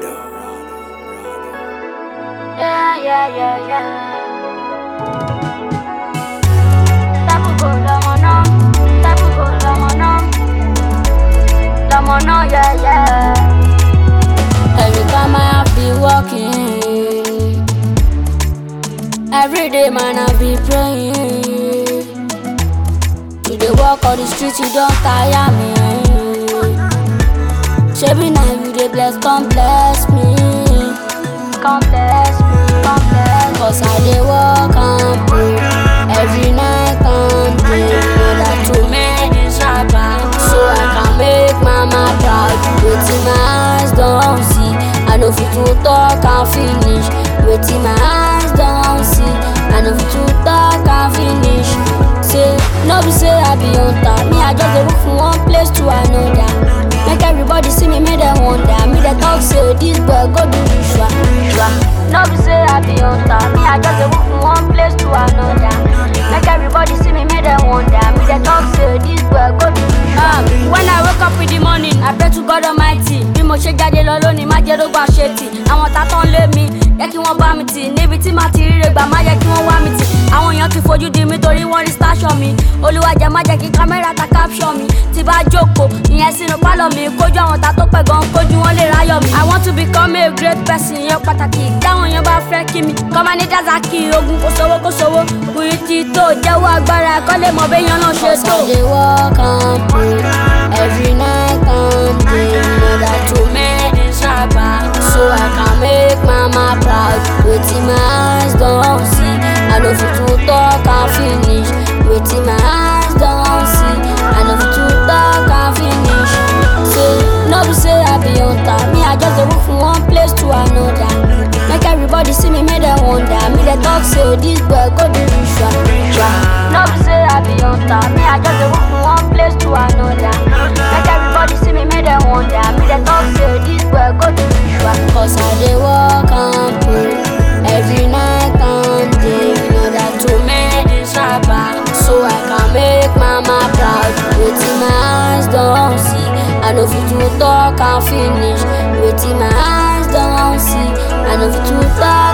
Yeah, yeah, yeah, yeah. Tabuko lọmọ náà, tabuko lọmọ náà, lọmọ náà, yeah, yeah. Every time I be walking, every day man I be praying. You dey walk on the street, you don tire me. Shebi na you dey bless, come bless me. Come bless me, come bless me. Cause I dey walk and pray every night and day. Know that to make this rapper, so I can make mama proud. Wetin my eyes don see, I no fit to talk and finish. Wetin my eyes don see, I no fit to talk and finish. Say, no be say I be on top, me I just dey walk from one place to another. Make everybody see me, make them wonder. Me they talk say this boy go do ritual. ritual. No be say I be on top, me I just dey walk from one place to another. Make everybody see me, make them wonder. Me they talk say this boy go do ritual. Um, when I wake up in the morning, I pray to God Almighty. Bí mo ṣe jáde lọ lónìí, má jẹ́ rógbà ṣe tì. Àwọn ta tán lé mi, jẹ́ kí wọ́n bá mi tì. Níbi tí màá ti ríre gbà, má jẹ́ kí wọ́n wá mi tì. Àwọn èèyàn ti fojú di mi torí wọ́n rí station mi. Olúwa jẹ́ má jẹ́ kí kámẹ́rà ta caption mi. Tí bá jókòó, ìyẹn sínú pálọ̀ mi. Kójú àwọn ta tó pẹ̀ gan, kójú wọn lè ráyọ̀ mi. I want to become a great person, yẹn pàtàkì. Táwọn èèyàn bá fẹ́ kí mi. Kọ́má ní Dazaki, ogun kò sówó kò sówó. Kùrì ti tó jẹ́wọ́ agbára ẹ̀kọ́ lè mọ béèyàn náà ṣe tó. I dey work and pray every night and day. Know that to make this rapper, so I can make mama proud. Wetin my eyes don see, I no fit to talk and finish. Wetin my eyes don see, I no fit to talk and finish. Say, no be say I be on top, me I just dey walk from one place to another. Make everybody see me, make them wonder. Me they talk say this boy go do ritual. ritual. No be say I be on top, me I just dey walk from one place to another. Make everybody see me, make them wonder. Me they talk say this boy go do ritual. Cause I dey walk and pray every night and day. Know that to make this rapper, so I can make mama proud. Wetin my eyes don see, I no fit to talk and finish. Wetin my eyes don see, I no fit to talk